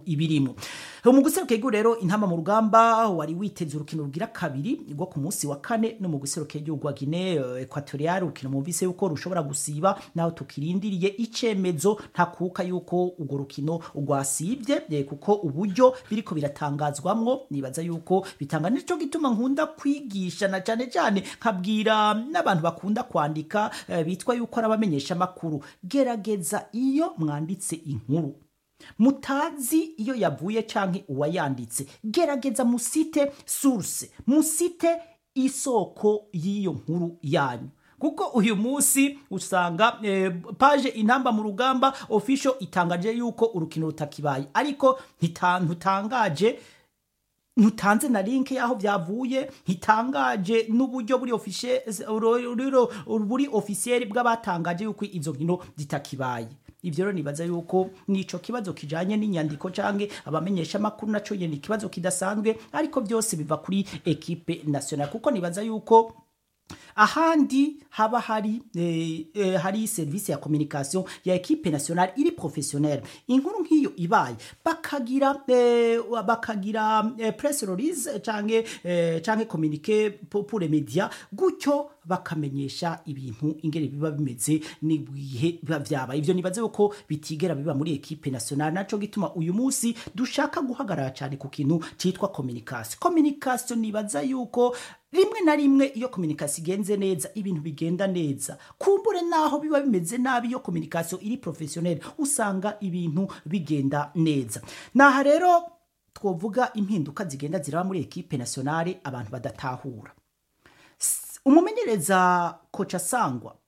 ibirimo mu guseruka rero intama mu rugamba wari witeze urukino rugira kabiri rwo ku munsi wa kane no mu guseruka igihugu wa Guinea Equatorial urukino mumvise yuko rushobora gusiba naho tukirindiriye icemezo ntakuka yuko urwo rukino rwasibye eh, kuko uburyo biriko biratangazwamwo nibaza yuko bitanga nico gituma nkunda kwigisha na cyane cyane nkabwira n'abantu bakunda kwandika eh, bitwa yuko ari abamenyesha makuru gerageza iyo mwanditse inkuru mutazi iyo yavuye canke uwayanditse gerageza musite source musite isoko y'iyo nkuru yanyu kuko uyu munsi usanga eh, paje intamba mu rugamba official itangaje yuko urukino rutakibaye ariko ntita- ntutangaje ntutanze na link y'aho byavuye ntitangaje n'uburyo buri officiel rero buri officiel bw'abatangaje yuko izo nkino zitakibaye ibyo rero nibaza yuko nico kibazo kijanye n'inyandiko canke abamenyesha makuru naco nyene ikibazo kidasanzwe ariko byose biva kuri equipe nationale kuko nibaza yuko ahandi haba hari eh, eh, hari service ya communication ya equipe nationale iri professionnelle inkuru nk'iyo ibaye bakagira eh, bakagira eh, press release canke eh, canke communiqué pour pour les médias gutyo bakamenyesha ibintu ingere biba bimeze n'ibihe biba vyabaye ivyo nibaze yuko bitigera biba muri equipe nationale naco gituma uyu munsi dushaka guhagarara cyane ku kintu citwa communication communication nibaza yuko rimwe na rimwe iyo communication igenze neza ibintu bigenda neza kumbure naho biba bimeze nabi iyo communication iri professionnel usanga ibintu bigenda neza naha rero twovuga impinduka zigenda ziraba muri equipe nationale abantu badatahura S- umumenyereza koca sangwa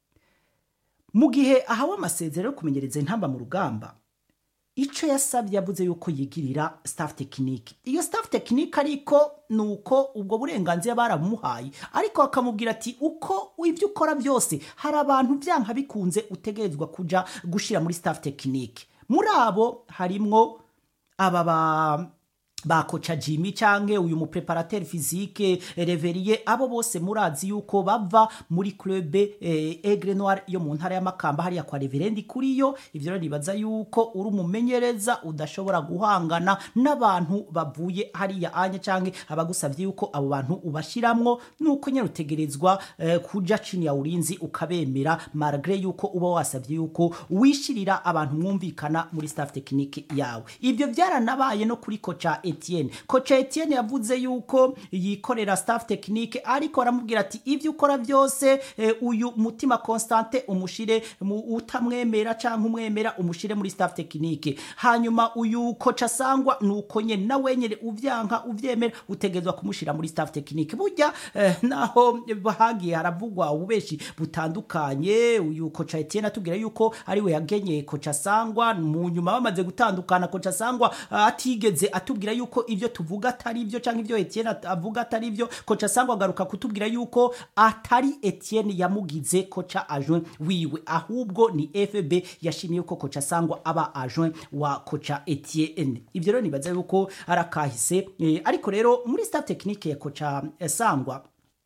mu gihe ahawe amasezerano yo kumenyereza intamba mu rugamba ico yasabye yavuze yuko yigirira staff tekinike iyo staff tekinike ariko ni uko ubwo burenganzira barabumuhaye ariko bakamubwira ati uko ibyo ukora byose hari abantu byanka bikunze utegerezwa kuja gushira muri staff tekinike muri abo harimwo aba ba ba koca Jimmy canke uyu mupreparateur physique Reveriye abo bose murazi yuko bava muri club eh, Aigle Noir yo mu ntara y'amakamba hariya kwa Reverendi kuriyo ivyo rero nibaza yuko uri umumenyereza udashobora guhangana n'abantu bavuye hariya anye canke abagusavye yuko abo bantu ubashiramwo nuko nyene utegerezwa eh, kuja chini ya ulinzi ukabemera malgré yuko uba wasavye yuko wishirira abantu mwumvikana muri staff technique yawe ivyo byaranabaye no kuri koca Etienne koca Etienne yavuze yuko yikorera staff technique ariko aramubwira ati ivyo ukora byose eh, uyu mutima constante umushire mu utamwemera canke umwemera umushire muri staff technique hanyuma uyu koca sangwa nuko nyene na wenyene uvyanka uvyemera utegezwa kumushira muri staff technique burya eh, naho hagiye haravugwa ububeshi butandukanye uyu koca Etienne atubwira yuko ari we yagenye koca sangwa mu nyuma bamaze gutandukana koca sangwa ah, atigeze atubwira yuko ivyo tuvuga atari ivyo canke ivyo Etienne at- avuga atari ivyo koca sangwa agaruka kutubwira yuko atari Etienne yamugize koca adjoint wiwe ahubwo ni FB yashimiye yuko koca sangwa aba adjoint wa koca Etienne ivyo rero nibaza yuko arakahise eh, ariko rero muri staff technique ya koca eh, sangwa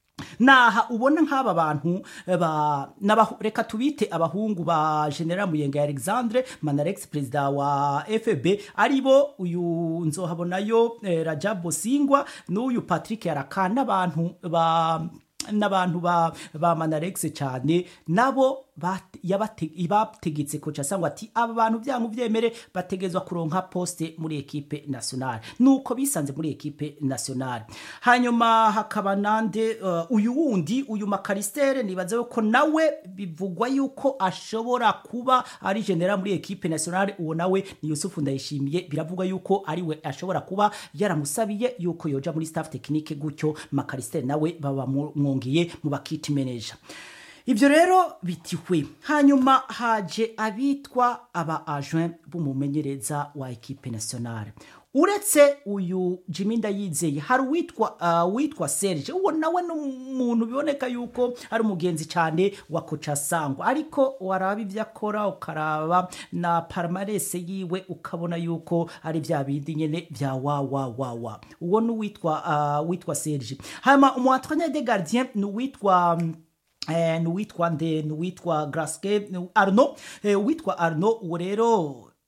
naha ubona nk'aba bantu eh, ba n'abahu- reka tubite abahungu ba general muyenga alexandre manarex perezida wa fb aribo uyu nzohabonayo eh, rajab singwa n'uyu patrick yaraka n'abantu ba n'abantu ba ba manarex cyane nabo bat- yabate- bategetse koca sangwa ati aba bantu byangu byemere bategezwa kuronka poste muri ekipe nationale nuko bisanze muri ekipe nationale hanyuma hakaba nande uh, uyu wundi uyu makaristere nibaze ko nawe bivugwa yuko ashobora kuba ari general muri ekipe nationale uwo nawe ni Yusufu Ndayishimiye biravugwa yuko ari we ashobora kuba yaramusabiye yuko yoja muri staff technique gutyo makaristere nawe baba mu- mwongeye mu bakiti manager ibyo rero bitihwe hanyuma haje abitwa aba agent b'umumenyereza wa ekipe nationale uretse uyu Jimmy Ndayizeye hari uwitwa uh, witwa Serge uwo nawe ni umuntu biboneka yuko ari umugenzi cyane wa koca sangwa ariko waraba ibyo akora ukaraba na palmarès yiwe ukabona yuko ari bya bindi nyene bya wa wa wa wa uwo ni uwitwa uh, witwa Serge hanyuma umu entraîneur de gardien ni uwitwa um, eh, ni uwitwa nde ni uwitwa graske Arno eh, uwitwa Arno uwo rero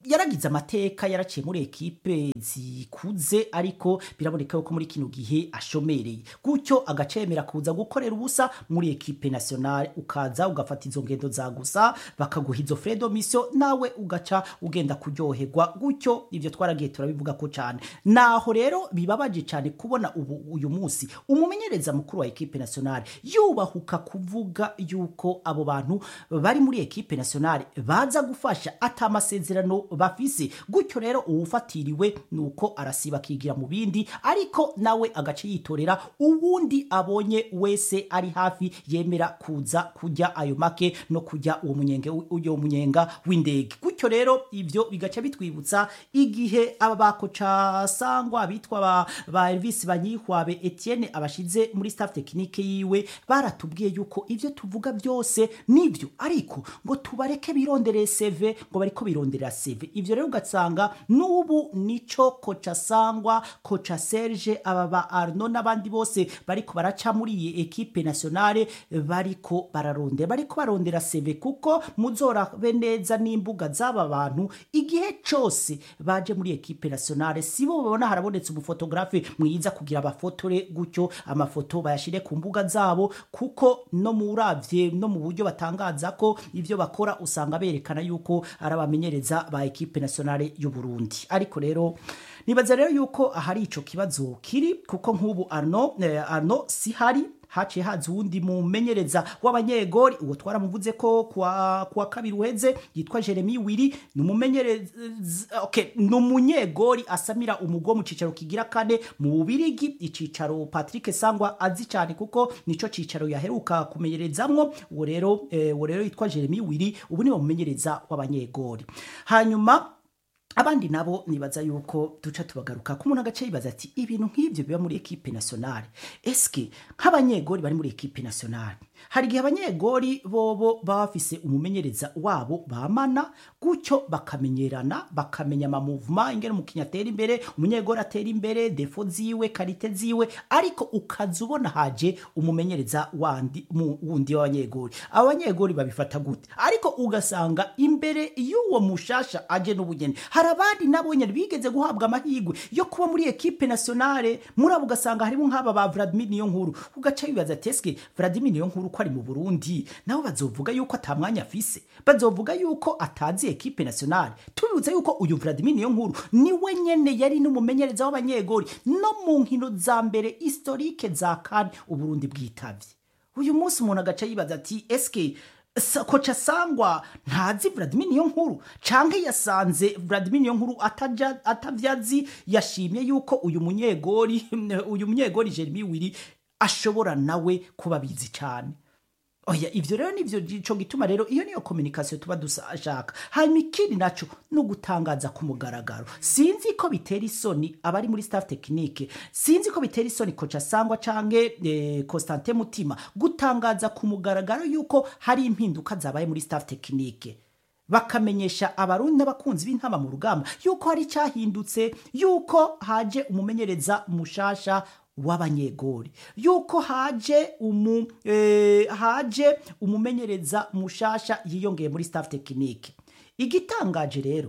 yaragize amateka yaraciye muri ekipe zikuze ariko biraboneka yuko muri kino gihe ashomereye gutyo agacemera kuza gukorera ubusa muri ekipe nationale ukaza ugafata izo ngendo za gusa bakaguha izo fredo mission nawe ugaca ugenda kuryoherwa gutyo ibyo twaragiye turabivuga ko cyane naho rero bibabaje cyane kubona ubu uyu munsi umumenyereza mukuru wa ekipe nationale yubahuka kuvuga yuko abo bantu bari muri ekipe nationale baza gufasha ata amasezerano bafise gutyo rero uwufatiriwe nuko arasiba akigira mu bindi ariko nawe agace yitorera uwundi abonye wese ari hafi yemera kuza kujya ayo make no kujya uwo munyenge uyo munyenga w'indege gutyo rero ivyo bigaca bitwibutsa igihe aba bakoca sangwa bitwa ba, ba Elvis Banyihwabe Etienne abashize muri staff technique yiwe baratubwiye yuko ivyo tuvuga byose nivyo ariko ngo tubareke birondereye CV ngo bariko bironderera CV ivyo rero ugasanga n'ubu nico koca sangwa koca Serge aba ba Arno n'abandi bose bariko baraca muri iyi ekipe nationale bariko bararondera bariko barondera CV kuko muzorabe neza n'imbuga z'aba bantu igihe cose baje muri ekipe nationale sibo babona harabonetse umufotografe mwiza kugira abafotore gutyo amafoto bayashire ku mbuga zabo kuko no muravye no mu buryo batangaza ko ivyo bakora usanga berekana yuko ari abamenyereza ba ekipe nationale y'u Burundi ariko rero nibaza rero yuko ahari ico kibazo kiri kuko nk'ubu Arno eh, Arno si hari haciye haza uwundi mumenyereza w'abanyegori uwo twaramuvuze ko kwa, kwa kabiri uheze yitwa Jeremy Wiri ni umumenyereza okay, ni umunyegori asamira umugo mu cicaro kigira kane mu Bubirigi icicaro Patrick Sangwa azi cyane kuko nico cicaro yaheruka kumenyerezamwo uwo rero eh, uwo rero yitwa Jeremy Wiri ubu ni umumenyereza w'abanyegori hanyuma abandi nabo nibaza yuko duca tubagaruka ko umuntu agace yibaza ati ibintu nk'ibyo biba muri ekipe nationale eske nk'abanyegori bari muri ekipe nationale hari igihe abanyegori bobo baba bafise umumenyereza wabo bamana gutyo bakamenyerana bakamenya amamuvuma ingene umukinnyi atera imbere umunyegori atera imbere defo ziwe karite ziwe ariko ukaza ubona haje umumenyereza wandi mu- wundi w'abanyegori abanyegori babifata gute ariko ugasanga imbere y'uwo mushasha aje n'ubugeni hari abandi nabo nyene bigeze guhabwa amahirwe yo kuba muri ekipe nationale muri abo ugasanga harimo nk'aba ba Vladimir niyo nkuru ugaca wibaza ati eske Vladimir niyo nkuru ko ari mu Burundi nabo bazovuga yuko ata mwanya afise bazovuga yuko atazi ekipe nationale tubibutsa yuko uyu Vladimir niyo nkuru niwe nyene yari n'umumenyereza w'abanyegori no mu nkino za mbere historique za kan uburundi bwitavye uyu munsi umuntu agaca yibaza ati eske Sa- koca sangwa ntazi Vladimir niyo nkuru canke yasanze Vladimir niyo nkuru ataja atavyazi yashimye yuko uyu munyegori uyu munyegori Jeremy Wiri ashobora nawe kuba bizi cyane oya ivyo rero nivyo ico gituma rero iyo niyo communication tuba dushaka hanyuma ikindi naco no gutangaza ku mugaragaro sinzi ko bitera isoni abari muri staff technique sinzi ko bitera isoni koca sangwa canke eh, Constantin Mutima gutangaza ku mugaragaro yuko hari impinduka zabaye muri staff technique bakamenyesha abarundi n'abakunzi b'intama mu rugamba yuko hari icyahindutse yuko haje umumenyereza mushasha w'abanyegori yuko haje umu eh, haje umumenyereza mushasha yiyongeye muri staff technique igitangaje rero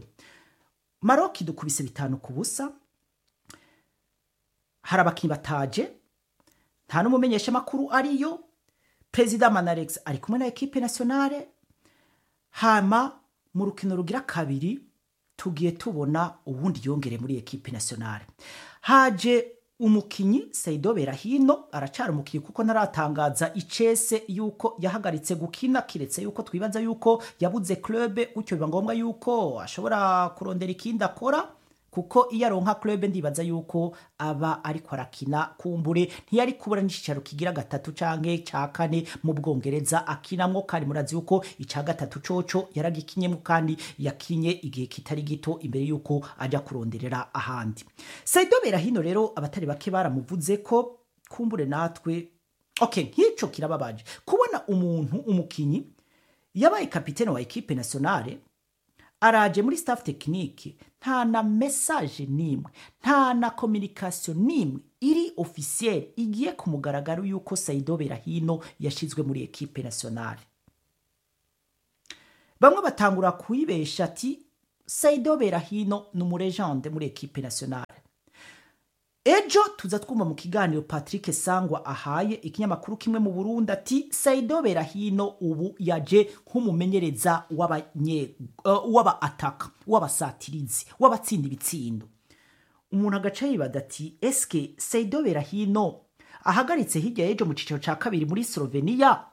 Maroc dukubise bitanu ku busa hari abakinnyi bataje nta n'umumenyesha makuru ariyo perezida Manarex ari kumwe na ekipe nationale hama mu rukino rugira kabiri tugiye tubona ubundi yongere muri ekipe nationale haje umukinyi Saido Berahino aracara umukinyi kuko naratangaza icese yuko yahagaritse gukina kiretse yuko twibaza yuko yabuze club gutyo biba ngombwa yuko ashobora kurondera ikindi akora kuko iyo aronka club ndibaza yuko aba ariko arakina kumbure ntiyari kubura n'icicaro kigira gatatu canke ca kane mu bwongereza akinamwo kandi murazi yuko ica gatatu coco yaragikinyemwo kandi yakinye igihe kitari gito imbere yuko aja kuronderera ahandi Saido Berahino rero abatari bake baramuvuze ko kumbure natwe okay nk'ico kirababaje kubona umuntu umukinyi yabaye kapitene wa ekipe nationale araje muri staff technique nta na message nimwe nta na communication nimwe iri officiel igiye ku mugaragaro yuko Saido Berahino yashizwe muri ekipe nationale bamwe batangura kuyibesha ati saido berahino ni umurejande muri ekipe nationale ejo tuza twumva mu kiganiro patrick sangwa ahaye ikinyamakuru kimwe mu burundi ati saido berahino ubu yaje nk'umumenyereza w'abanye- eh, w'aba-ataka w'abasatirizi w'abatsinda ibitsindo umuntu agaca yibada ati eske saido berahino ahagaritse hirya y'ejo mu cyiciro cya kabiri muri slovenia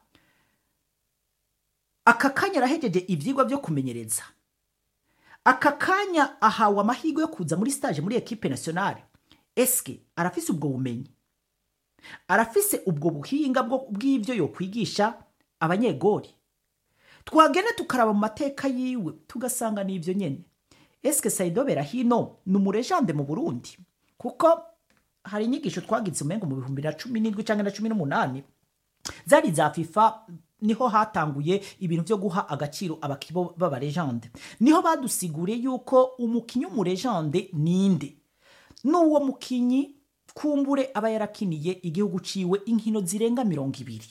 aka kanya arahejeje ibyigwa byo kumenyereza aka kanya ahawe amahirwe yo kuza muri stage muri ekipe nationale eske arafise ubwo bumenyi arafise ubwo buhinga bwo- bw'ibyo yokwigisha abanyegori twagenda tukaraba mu mateka yiwe tugasanga ni ibyo nyene eske saido berahino ni umurejande mu burundi kuko hari inyigisho twagize umengo mu bihumbi na cumi n'indwi cyangwa na cumi n'umunani zari za fifa niho hatanguye ibintu byo guha agaciro abakibo b'abarejande niho badusiguriye yuko umukinyi w'umurejande ninde n'uwo mukinyi kumbure aba yarakiniye igihugu ciwe inkino zirenga mirongo ibiri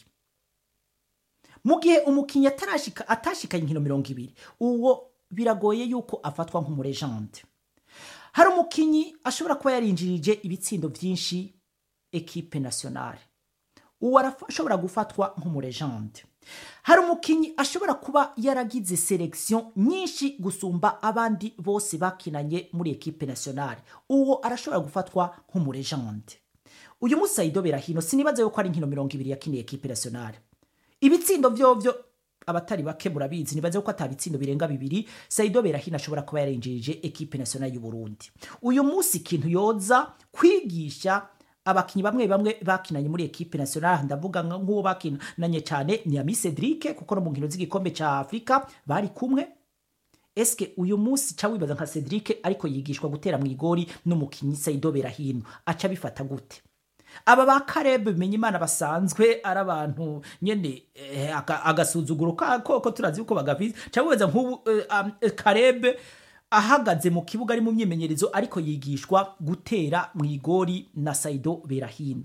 mu gihe umukinyi atarashika atashika inkino mirongo ibiri uwo biragoye yuko afatwa nk'umurejande hari umukinyi ashobora kuba yarinjirije ibitsindo byinshi ekipe nationale uwo arafa- ashobora gufatwa nk'umurejande hari umukinyi ashobora kuba yaragize selection nyinshi gusumba abandi bose bakinanye muri ekipe nationale uwo arashobora gufatwa nk'umurejande uyu munsi Saido Berahino sinibaza yuko ari inkino mirongo ibiri yakiniye ekipe nationale ibitsindo vyovyo abatari bake murabizi nibaze ko ata bitsindo birenga bibiri Saido Berahino ashobora kuba yarinjirije ekipe nationale y'u Burundi uyu munsi ikintu yoza kwigisha abakinyi bamwe bamwe bakinanye muri ekipe nationale ndavuga nka- nk'uwo bakinanye cyane ni Ami Cedric kuko no mu nkino z'igikombe ca Afrika bari kumwe eske uyu munsi ca wibaza nka Cedric ariko yigishwa gutera mu igori n'umukinyi Saido Berahino aca bifata gute aba ba Caleb bimenya imana basanzwe ari abantu nyene eh, aka- agasuzuguro ka- koko turazi yuko bagafise cyangwa wibaza nk'ubu eh, am- eh, Caleb ahagaze mu kibuga ari mu myimenyerezo ariko yigishwa gutera mu igori na Saido Berahino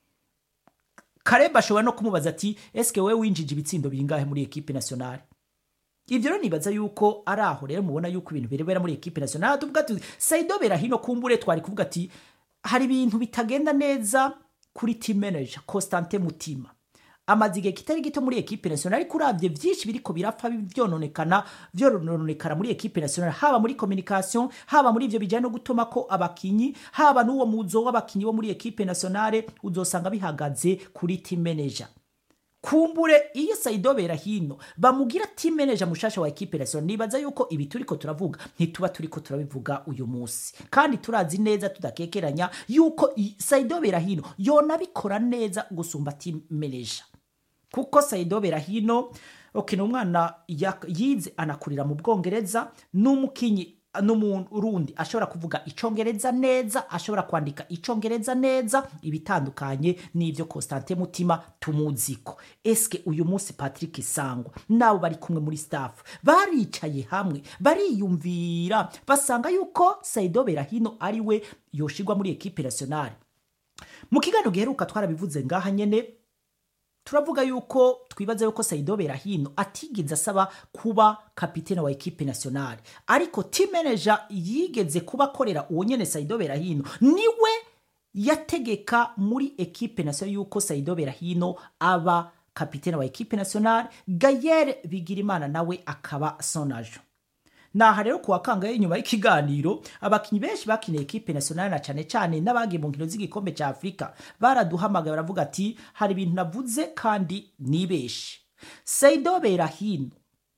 Caleb ashobora no kumubaza ati eske wewe winjije ibitsindo bingahe muri ekipe nationale ibyo rero nibaza yuko ari aho rero mubona yuko ibintu birebera muri ekipe nationale tuvuga tuti Saido Berahino kumbure twari kuvuga ati hari ibintu bitagenda neza kuri team manager Constantin Mutima amaze igihe kitari gito muri ekipe nationale ariko uravye vyinshi biriko birapfa vyononekana vyononekara muri ekipe nationale haba muri communication haba muri ivyo bijanye no gutuma ko abakinyi haba n'uwo muzo w'abakinyi bo muri ekipe nationale uzosanga bihagaze kuri team manager kumbure iyo Saido Berahino bamugira team manager mushasha wa ekipe nationale nibaza yuko ibi turiko turavuga ntituba turiko turabivuga uyu munsi kandi turazi neza tudakekeranya yuko i- Saido Berahino yonabikora neza gusumba team manager kuko Saido Berahino okay, ni umwana ya- yize anakurira mu Bwongereza n'umukinyi n'umurundi ashobora kuvuga icongereza neza ashobora kwandika icongereza neza ibitandukanye n'ivyo Constantin Mutima tumuziko eske uyu munsi Patrick Sangwa nabo bari kumwe muri staff baricaye hamwe bariyumvira basanga yuko Saido Berahino ari we yoshirwa muri ekipe nationale mu kiganiro giheruka twarabivuze ngaha nyene turavuga yuko twibaza yuko Saido Berahino atigeze asaba kuba kapitene wa ekipe nationale ariko team manager yigeze kuba akorera uwo nyene Saido Berahino niwe yategeka muri ekipe nationale yuko Saido Berahino aba kapitene wa ekipe nationale Gayer Bigirimana nawe akaba sonajo naha rero kuwa kangahe inyuma y'ikiganiro abakinyi benshi bakiniye ekipe nationale na cane cane n'abagiye mu nkino z'igikombe ca Afrika baraduhamagaye baravuga ati hari ibintu navuze kandi nibeshe Saido Berahino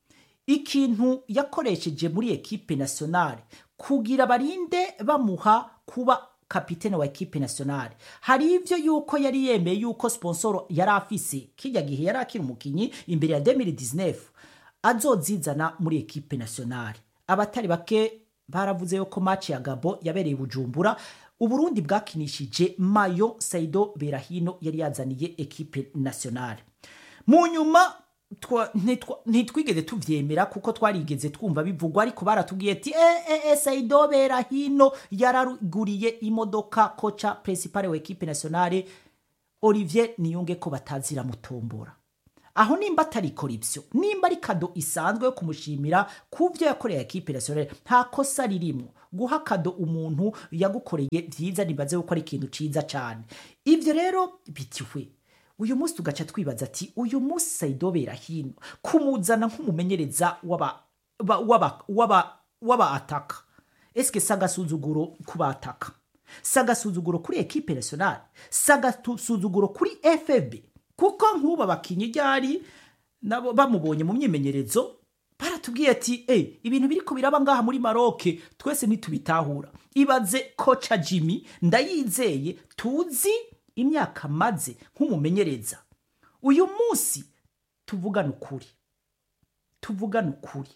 ikintu yakoresheje muri ekipe nationale kugira barinde bamuha kuba kapitene wa ekipe nationale hari ivyo yuko yari yemeye yuko sponsor yari afise kijya gihe yari akiri umukinyi imbere ya 2019 azozizana muri ekipe nationale abatari bake baravuze yuko match ya Gabo yabereye i Bujumbura Uburundi bwakinishije Mayo Saido Berahino yari yazaniye ekipe nationale mu nyuma twa- ntitwa- ntitwigeze tuvyemera kuko twarigeze twumva bivugwa ariko baratubwiye ati e, e, e, Saido Berahino yaraguriye imodoka koca principale wa ekipe nationale Olivier Niyunge ko batazira mutombora aho nimba atarikora ibyo nimba ari kado isanzwe yo kumushimira ku byo yakoreye ekipe nasiyonari nta kosa ririmo guha kado umuntu yagukoreye byiza nibaze yuko ari ikintu cyiza cyane ibyo rero bitiwe uyu munsi tugaca twibaza ati uyu munsi sayidobera hino kumuzana nk'umumenyereza w'aba ba- w'aba- w'aba- w'abaataka esike si agasuzuguro ku bataka si agasuzuguro kuri ekipe nasiyonari si agasuzuguro kuri fb kuko nk'ubu abakinnyi ryari nabo bamubonye mu myimenyerezo baratubwiye ati e ibintu biri ko biraba ngaha muri maroke twese ntitubitahura ibaze koca jimmy ndayizeye tuzi imyaka maze nk'umumenyereza uyu munsi tuvugane ukuri tuvugane ukuri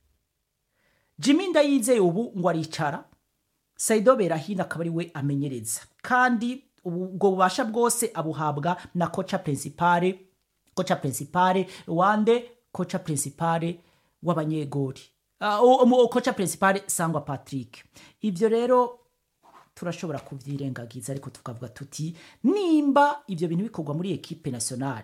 jimmy ndayizeye ubu ngo aricara sayido berahino akaba ari we amenyereza kandi ubu- ubwo bubasha bwose abuhabwa na koca principale koca principale wande koca principale w'abanyegori Ah, o- o- koca principale sangwa patrick ibyo rero turashobora kubyirengagiza ariko tukavuga tuti nimba ibyo bintu bikorwa muri ekipe nationale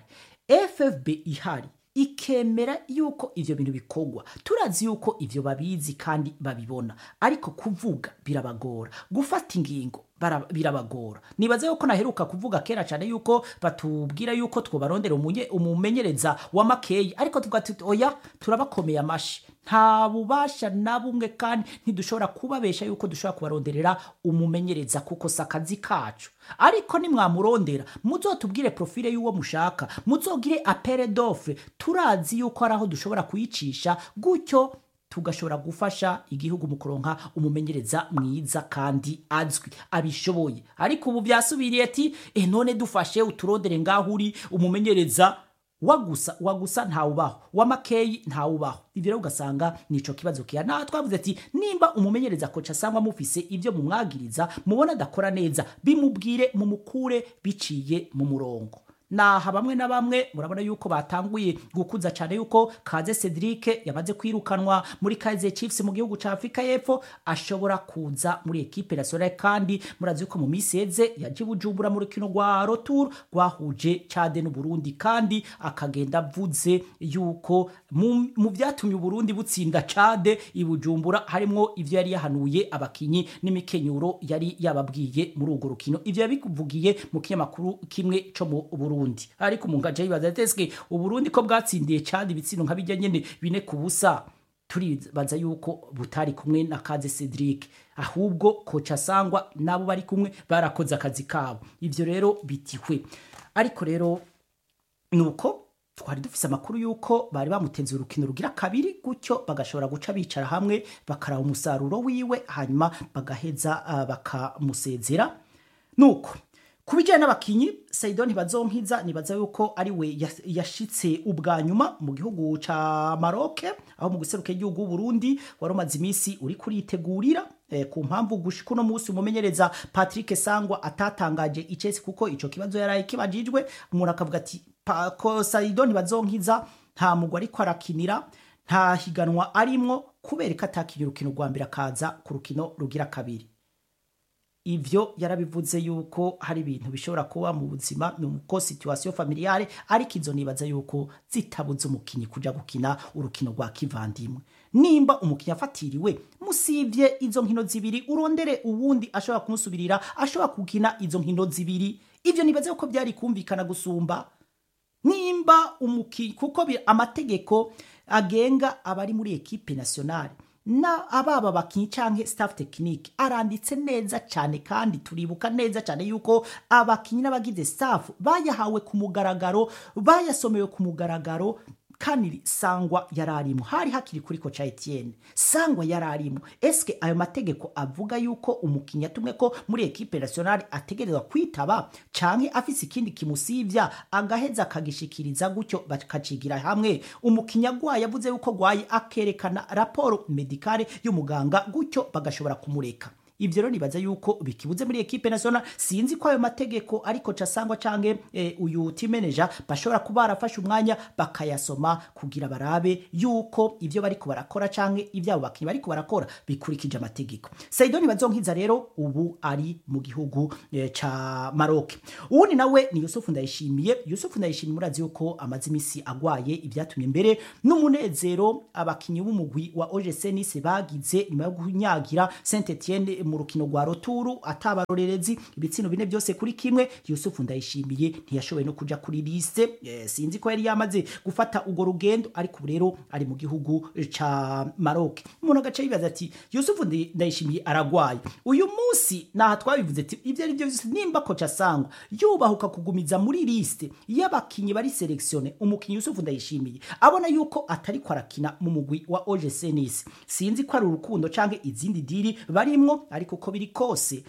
ffb ihari ikemera yuko ibyo bintu bikorwa turazi yuko ibyo babizi kandi babibona ariko kuvuga birabagora gufata ingingo bara- birabagora nibaza yuko naheruka kuvuga kera cyane yuko batubwira yuko twobarondera umunye- umumenyereza wa makeyi ariko tuvuga tuti oya turabakomeye amashi nta bubasha na bumwe kandi ntidushobora kubabesha yuko dushobora kubaronderera umumenyereza kuko si akazi kacu ariko nimwamurondera muzotubwire profile y'uwo mushaka muzogire apere dofre turazi yuko hari aho dushobora kuyicisha gutyo tugashobora gufasha igihugu mu kuronka umumenyereza mwiza kandi azwi abishoboye ariko ubu byasubiriye ati e none dufashe uturondere ngaho uri umumenyereza wagusa wagusa ntawubaho wamakeyi ntawubaho ibyo rero ugasanga nico kibazo kiya naho twavuze ati nimba umumenyereza koca asangwa mufise ibyo mumwagiriza mubona adakora neza bimubwire mumukure biciye mu murongo naha bamwe na bamwe murabona yuko batanguye gukuza cyane yuko kaze cedric yamaze kwirukanwa muri kaize chiefs mu gihugu cya afurika y'epfo ashobora kuza muri ekipe nationale kandi murazi yuko mu minsi yeze yaje i bujumbura mu rukino rwa rotour rwahuje cade n'uburundi kandi akagenda avuze yuko mu mu byatumye uburundi butsinda cade i bujumbura harimwo ivyo yari yahanuye abakinyi n'imikenyuro yari yababwiye muri urwo rukino ivyo yabivugiye mu kinyamakuru kimwe co mu burundi ariko umuntu aja yibaza ati eske uburundi ko bwatsindiye cade ibitsino nka bijya nyene bine ku busa turibaza yuko butari kumwe na kaze cedric ahubwo koca sangwa nabo bari kumwe barakoze akazi kabo ivyo rero bitihwe ariko rero nuko twari dufise amakuru yuko bari bamutenze urukino rugira kabiri gutyo bagashobora guca bicara hamwe bakaraba umusaruro wiwe hanyuma bagaheza uh, bakamusezera nuko ku bijyanye n'abakinyi saido ntibazonkiza nibaza yuko ari we yas- yashitse ubwa nyuma mu gihugu ca maroke aho mu guseruka igihugu Burundi wari umaze iminsi uri kuritegurira eh, ku mpamvu gushika uno munsi umumenyereza patrick sangwa atatangaje icesi kuko ico kibazo yaraye kibajijwe umuntu akavuga ati "Pa- ko saido ntibazonkiza nta mugwi ariko arakinira nta higanwa arimwo kubera ko atakinye urukino rwa mbere akaza ku rukino rugira kabiri ivyo yarabivuze yuko hari ibintu bishobora kuba mu buzima nuko situation familiale ariko izo nibaza yuko zitabuze umukinyi kuja gukina urukino rwa kivandimwe nimba umukinyi afatiriwe musivye izo nkino zibiri urondere uwundi ashobora kumusubirira ashobora gukina izo nkino zibiri ivyo nibaza yuko byari kumvikana gusumba nimba umuki kuko bi- amategeko agenga abari muri ekipe nationale na ababa bakinyi canke staff technique aranditse neza cyane kandi turibuka neza cyane yuko abakinyi n'abagize staff bayahawe ku mugaragaro bayasomewe ku mugaragaro kandi sangwa yararimo hari hakiri kuri koca Etienne sangwa yararimo eske ayo mategeko avuga yuko umukinnyi atumwe ko muri ekipe nationale ategerezwa kwitaba canke afise ikindi kimusivya agaheza akagishikiriza gutyo bakacigira hamwe umukinnyi agwaye avuze yuko gwaye akerekana raporo medikale y'umuganga gutyo bagashobora kumureka ivyo rero nibaza yuko bikibuze muri ekipe national sinzi ko ayo mategeko ariko casangwa canke eh, uyu team manager bashobora kuba barafashe umwanya bakayasoma kugira barabe yuko ivyo bariko barakora canke ivyabo bakinyi bariko barakora bikurikije amategeko Saidoni Bazonkiza rero ubu ari mu gihugu eh, ca Maroc uwundi nawe ni Yusuf Ndayishimiye Yusuf Ndayishimiye murazi yuko amaze imisi agwaye ibyatumye mbere n'umunezero abakinyi b'umugwi wa OGC Nice bagize nyuma yo kunyagira Saint Etienne mu rukino rwa roturu atabarorerezi ibitsino bine byose kuri kimwe Yusuf Ndayishimiye ntiyashoboye no kuja kuri liste eh, sinzi ko yari yamaze gufata ugo rugendo ariko ubu rero ari mu gihugu ca Maroc umuntu agace yibaza ati Yusuf Ndi- Ndayishimiye aragwaye uyu munsi naha twabivuze ati ivyo ari byo byose nimba koca sangwa yubahuka kugumiza muri liste y'abakinyi bari selectione umukinyi Yusuf Ndayishimiye abona yuko atari ko arakina mu mugwi wa OGC Nice sinzi ko ari urukundo canke izindi diri barimwo ariko uko biri kose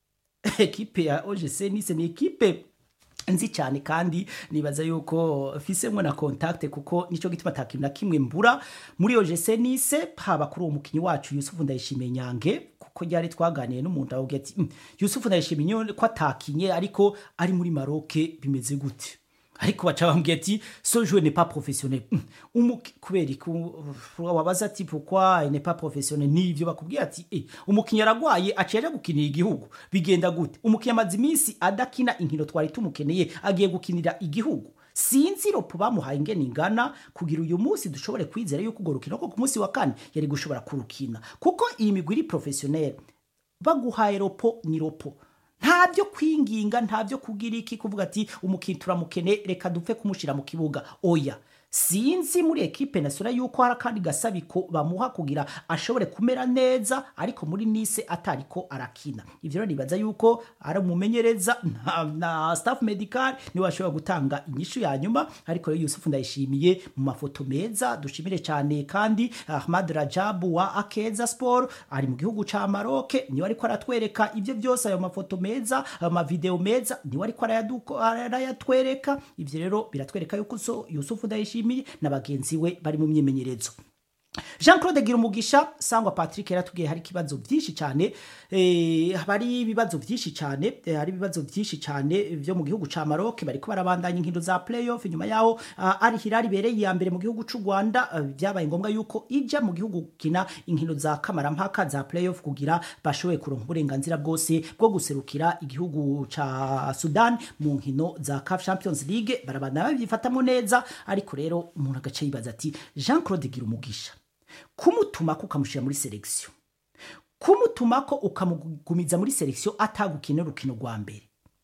ekipe ya OGC Nice ni ekipe nzi cyane kandi nibaza yuko fisemwe na contact kuko nico gituma atakintu na kimwe mbura muri OGC Nice haba kuri uwo mukinyi wacu Yusuf Ndayishimiye Nyange kuko ryari twaganiye n'umuntu avuga ati "Mm, Yusuf Ndayishimiye ko atakinye ariko ari muri Maroc bimeze gute ariko baca bambwiye ati so joueur n'est pas professionnel Mm, umuki kubera ko wabaza ati pourquoi il n'est pas professionnel nivyo bakubwiye ati eh umukinnyi aragwaye aciye gukinira igihugu bigenda gute umukinnyi amaze iminsi adakina inkino twari tumukeneye agiye gukinira igihugu sinzi ropo bamuhaye ingene ingana kugira uyu munsi dushobore kwizera yuko urwo rukino ko ku munsi wa kane yari gushobora kurukina kuko iyi migwi iri professionnel baguhaye ropo ni ropo nta byo kwinginga nta byo kugira iki kuvuga ati umukinnyi turamukene reka dupfe kumushyira mu kibuga oya sinzi muri ekipe nasura yuko hari akandi gasabiko bamuha kugira ashobore kumera neza ariko muri nise atariko arakina ivyo rero nibaza yuko ari umumenyereza na, na staff medical niwe ashobora gutanga inyishu ya nyuma ariko rero Yusuf ndayishimiye mu mafoto meza dushimire cyane kandi Ahmad Rajabu wa Akeza Sport ari mu gihugu ca Maroc niwe ariko aratwereka ivyo byose ayo mafoto meza amavideo meza niwe ariko arayaduko- arayatwereka ivyo rero biratwereka yuko so Yusuf ndayishimiye na bagenzi we bari mu myimenyerezo jean claude gira umugisha sangwa patrick yaratubwiye hari ikibazo byinshi cyane eh, hari ibibazo byinshi cyane eh, hari ibibazo byinshi cyane byo mu gihugu ca maroc bariko barabandanya inkino za playoff nyuma yaho uh, ari hilal ibereye iya mbere mu gihugu c'u rwanda uh, byabaye ngombwa yuko ija mu gihugu gukina inkino za kamarampaka za playoff kugira bashoboye kuronka uburenganzira bwose bwo guserukira igihugu ca sudan mu nkino za caf champions league barabandanya babyifatamo neza ariko rero umuntu agace yibaza ati jean claude gira umugisha kumutumako ukamushyira muri selekisiyo kumutumako ukamugumiza muri selekisiyo atagukina urukino rwa mbere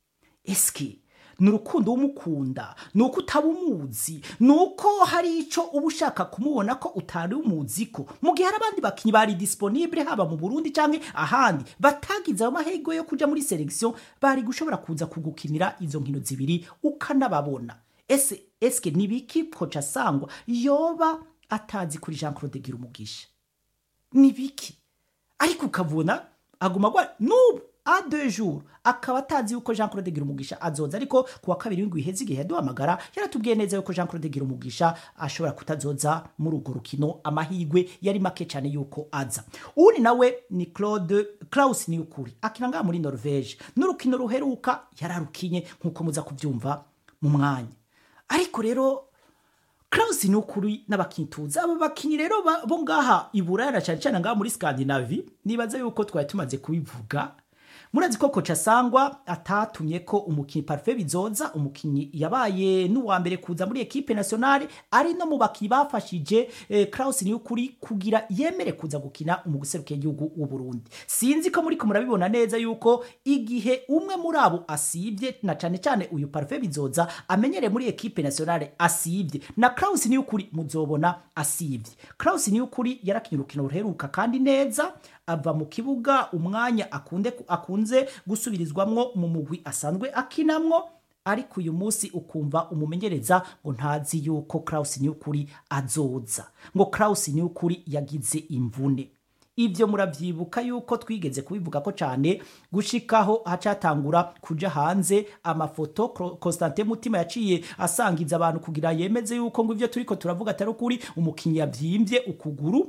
eske ni urukundo w'umukunda ni uko utaba umuzi ni uko hari icyo uba ushaka kumubona ko utari umuzi ko mu gihe hari abandi bakinnyi bari disponible haba mu burundi cyangwa ahandi batagize ayo mahirwe yo kujya muri selekisiyo bari gushobora kuza kugukinira izo nkino zibiri ukanababona ese eske ni biki koca sangwa yoba atazi kuri jean claude gira umugisha ni biki ariko ukabona aguma agwa n'ubu a deux jours akaba atazi yuko jean claude gira umugisha azoza ariko ku wa kabiri w'indwi iheze igihe yaduhamagara yaratubwiye neza yuko jean claude gira umugisha ashobora kutazoza muri urwo rukino amahirwe yari make cyane yuko aza uwundi nawe ni claude klaus ni ukuri akina ngaha muri norvege n'urukino ruheruka yararukinye nk'uko muza kubyumva mu mwanya ariko rero Klaus ni ukuri n'abakinyi tuzi aba bakinyi rero ba- bo ngaha i Buraya cyane cyane ngaha muri Scandinavie nibaza yuko twari tumaze kubivuga murazi ko koca sangwa atatumye ko umukinyi Parfait Bizoza umukinyi yabaye n'uwa mbere kuza muri equipe nationale ari no mu bakinyi bafashije eh, Klaus ni ukuri kugira yemere kuza gukina umuguserukiye igihugu w'u Burundi sinzi ko muri ko murabibona neza yuko igihe umwe muri abo asibye na cyane cyane uyu Parfait Bizoza amenyere muri equipe nationale asibye na Klaus ni ukuri muzobona asibye Klaus ni ukuri yarakinye urukino ruheruka kandi neza ava mu kibuga umwanya akunde akunze gusubirizwamwo mu mugwi asanzwe akinamwo ariko uyu munsi ukumva umumenyereza ngo ntazi yuko Klaus ni ukuri azoza ngo Klaus ni ukuri yagize imvune ibyo murabyibuka yuko twigeze kubivuga ko cyane gushikaho hacatangura kuja hanze amafoto Cro- Constantin Mutima yaciye asangiza abantu kugira yemeze yuko ngo ivyo turiko turavuga atari ukuri umukinyi yabyimbye ukuguru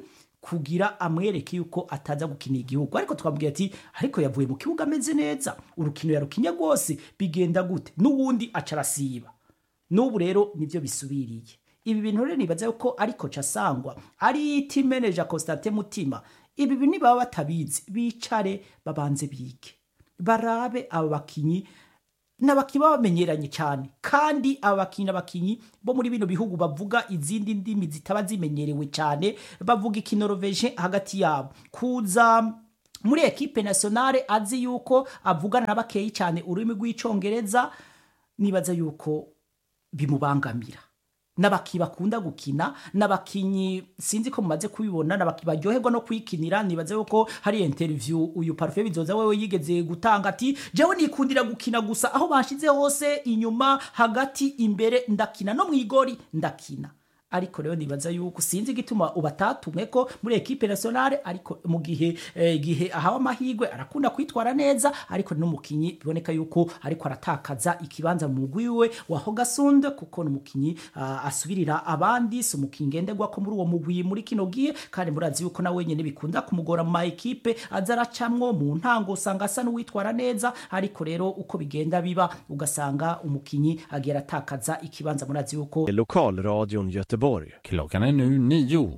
kugira amwereke yuko ataza gukina igihugu ariko twamubwira ati ariko yavuye mu kibuga ameze neza urukino yarukinye rwose bigenda gute n'uwundi aca arasiba n'ubu rero nibyo bisubiriye ibi bintu rero nibaza yuko ariko casangwa ari team manager Constantin Mutima ibi bintu baba batabizi bicare babanze bige barabe abo bakinyi n'abakinyi baba bamenyeranye cyane kandi aba bakinyi n'abakinyi bo muri bino bihugu bavuga izindi ndimi zitaba zimenyerewe cyane bavuga ikinoroveje hagati yabo kuza muri ekipe nationale azi yuko avugana na bakeyi cyane ururimi rw'icongereza nibaza yuko bimubangamira n'abakinyi bakunda gukina n'abakinyi sinzi ko mumaze kubibona n'abakinyi baryoherwa no kwikinira nibaze yuko hari interview uyu Parfait bizoza wewe yigeze gutanga ati jewe nikundira gukina gusa aho banshize hose inyuma hagati imbere ndakina no mwigori ndakina ariko rero nibaza yuko sinzi igituma ubatatumwe ko muri ekipe nationale ariko mu gihe eh, gihe ahawe amahirwe arakunda kwitwara neza ariko n'umukinyi biboneka yuko ariko aratakaza ikibanza mu mugwi we wa Hogasunde kuko n'umukinyi uh, asubirira abandi si umukinyi ngenderwa ko muri uwo mugwi muri kino gihe kandi murazi yuko na wenyene bikunda kumugora mu ma ekipe aza aracamwo mu ntango usanga asa n'uwitwara neza ariko rero uko bigenda biba ugasanga umukinyi agiye aratakaza ikibanza murazi yuko Lokalradion Göteborg. Klockan är nu nio.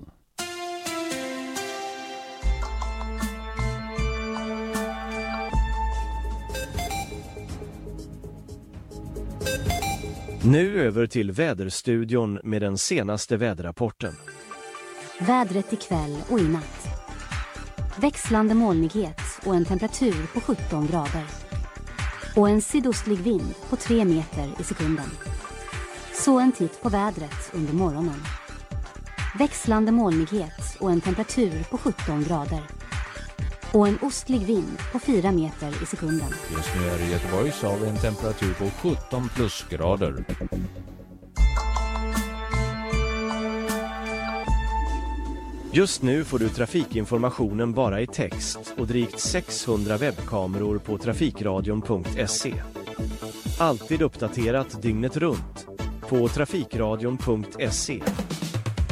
Nu över till Väderstudion med den senaste väderrapporten. Vädret ikväll och i natt. Växlande molnighet och en temperatur på 17 grader. Och en sydostlig vind på 3 meter i sekunden. Så en titt på vädret under morgonen. Växlande molnighet och en temperatur på 17 grader. Och en ostlig vind på 4 meter i sekunden. Just nu är det i Göteborg så har vi en temperatur på 17 plusgrader. Just nu får du trafikinformationen bara i text och drygt 600 webbkameror på trafikradion.se. Alltid uppdaterat dygnet runt på trafikradion.se